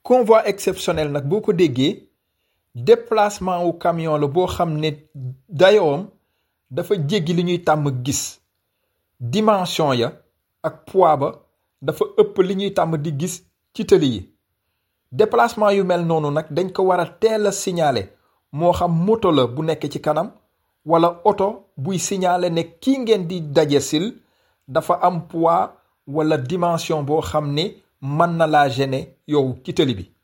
convoi exceptionnel nag boo ko déggee déplacement wu camion la boo xam ne dayoom dafa jéggi li ñuy tàmm gis dimension ya ak poids ba dafa ëpp li ñuy tàmm di gis ci tëli yi déplacement yu mel noonu nag dañ ko war a teel a signaler moo xam moto la bu nekk ci kanam wala oto buy signaler ne kii ngeen di daje sil dafa am poids wala dimension boo xam ne mën na laa gêner yow ci tëli bi